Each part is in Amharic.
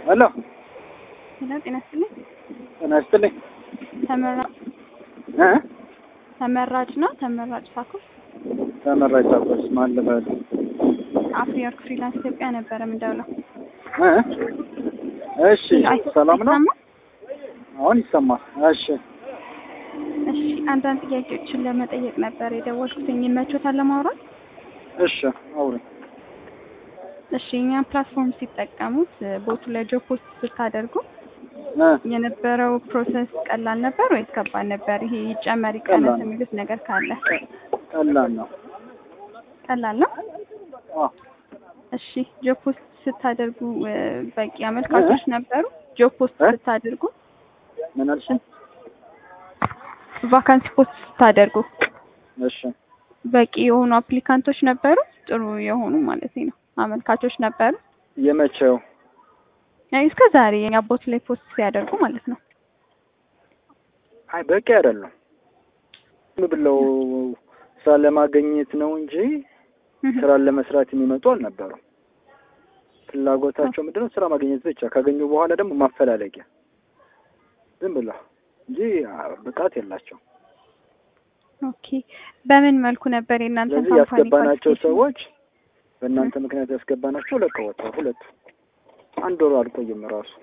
ሄሎ ሄሎ፣ ጤና ይስጥልኝ። ጤና ይስጥልኝ ተመራ እ ተመራጭ ነው ተመራጭ ሳኩስ ተመራጭ ሳኮስ ማን ልበል አፍሪወርክ ፍሪላንስ ኢትዮጵያ ነበረ የምንደውለው። እ እሺ ሰላም ነው አይሰማም? አሁን ይሰማል እሺ እሺ አንዳንድ ጥያቄዎችን ለመጠየቅ ነበር የደወልኩትኝ። ይመቾታል ለማውራት? እሺ አውሪ እሺ እኛም ፕላትፎርም ሲጠቀሙት ቦቱ ላይ ጆብ ፖስት ስታደርጉ እ የነበረው ፕሮሰስ ቀላል ነበር ወይስ ከባድ ነበር? ይሄ ይጨመር ይቀነስ ቀላል። የሚሉት ነገር ካለ ቀላል ነው ቀላል ነው። አ እሺ ጆብ ፖስት ስታደርጉ እ፣ በቂ አመልካቾች ነበሩ? ጆብ ፖስት እ? ስታደርጉ ምን አልሽኝ ቫካንሲ ፖስት ስታደርጉ እሺ በቂ የሆኑ አፕሊካንቶች ነበሩ? ጥሩ የሆኑ ማለት ነው አመልካቾች ነበሩ? የመቼው አይ እስከ ዛሬ የኛ ቦት ላይ ፖስት ሲያደርጉ ማለት ነው። አይ በቂ አይደለም ዝም ብለው ስራ ለማግኘት ነው እንጂ ስራን ለመስራት የሚመጡ አልነበሩም ፍላጎታቸው ምንድነው ስራ ማግኘት ብቻ ካገኙ በኋላ ደግሞ ማፈላለጊያ ዝም ብለው እንጂ አ፣ ብቃት የላቸው ኦኬ በምን መልኩ ነበር የእናንተ ስለዚህ ያስገባናቸው ሰዎች በእናንተ ምክንያት ያስገባናቸው ለቀው ወጥተዋል ሁለቱ አንድ ወር አልቆይም ራሱ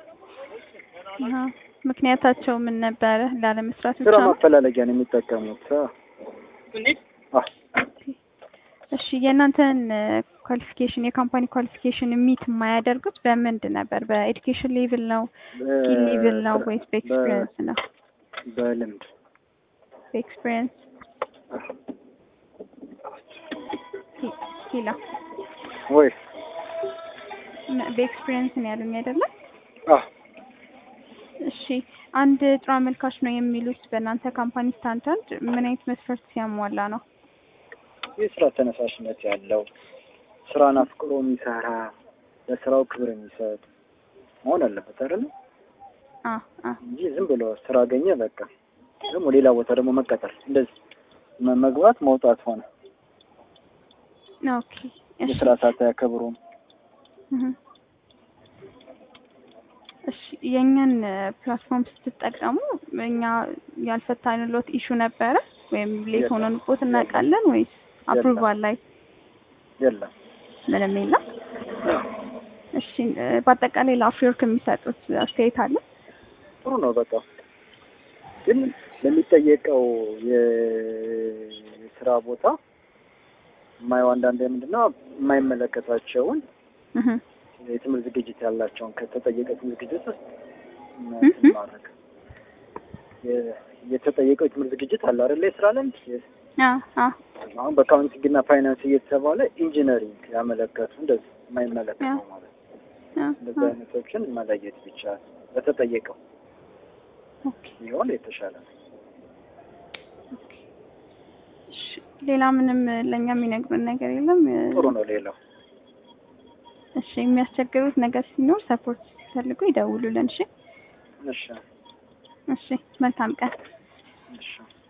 ምክንያታቸው ምን ነበረ? ላለመስራት ብቻ ስራ ነው? ማፈላለጊያ ነው የሚጠቀሙት አ። አ፣ እሺ የእናንተን ኳሊፊኬሽን የካምፓኒ ኳሊፊኬሽን ሚት የማያደርጉት በምንድን ነበር? በኤዱኬሽን ሌቭል ነው ስኪል ሌቭል ነው በ- ወይስ በኤክስፒሪየንስ ነው? በልምድ በኤክስፒሪየንስ ሂላ ወይ በኤክስፒሪየንስ ነው ያሉኝ አይደለም? አ እሺ አንድ ጥሩ አመልካች ነው የሚሉት በእናንተ ካምፓኒ ስታንዳርድ ምን አይነት መስፈርት ሲያሟላ ነው? የስራ ተነሳሽነት ያለው ስራን አፍቅሮ የሚሰራ ለስራው ክብር የሚሰጥ መሆን አለበት አይደል? አ አ እንጂ ዝም ብሎ ስራ አገኘ በቃ ደግሞ ሌላ ቦታ ደግሞ መቀጠር እንደዚህ መ- መግባት መውጣት ሆነ ኦኬ እሺ የስራ ሰዓት አያከብሩም። እህ። እሺ የእኛን ፕላትፎርም ስትጠቀሙ እኛ ያልፈታንሎት ኢሹ ነበረ ወይም ሌት የለም። ሆነንቦት እናውቃለን ወይስ አፕሩቫል ላይ የለም ምንም የለም? እሺ እ፣ በአጠቃላይ ለአፍሪወርክ የሚሰጡት አስተያየት አለ? ጥሩ ነው በቃ ግን ለሚጠየቀው የ- የስራ ቦታ የማየው አንዳንድ ምንድን ነው የማይመለከታቸውን እህ። የትምህርት ዝግጅት ያላቸውን ከተጠየቀ ትምህርት ዝግጅት ውስጥ እህ። እንትን ማድረግ የ- የተጠየቀው የትምህርት ዝግጅት አለ አይደለ? የስራ ልምድ የ- አ አ አሁን በአካውንቲንግ እና ፋይናንስ እየተባለ ኢንጂነሪንግ ያመለከቱ እንደዚህ የማይመለከተው ማለት ነው። አ እንደዚህ አ አይነቶችን መለየት ብቻ በተጠየቀው ኦኬ ቢሆን የተሻለ ነው። እሺ ሌላ ምንም ለእኛ የሚነግሩን ነገር የለም? ጥሩ ነው። ሌላው እሺ የሚያስቸግሩት ነገር ሲኖር ሰፖርት ሲፈልጉ ይደውሉልን። እሺ እሺ እሺ መልካም ቀን። እሺ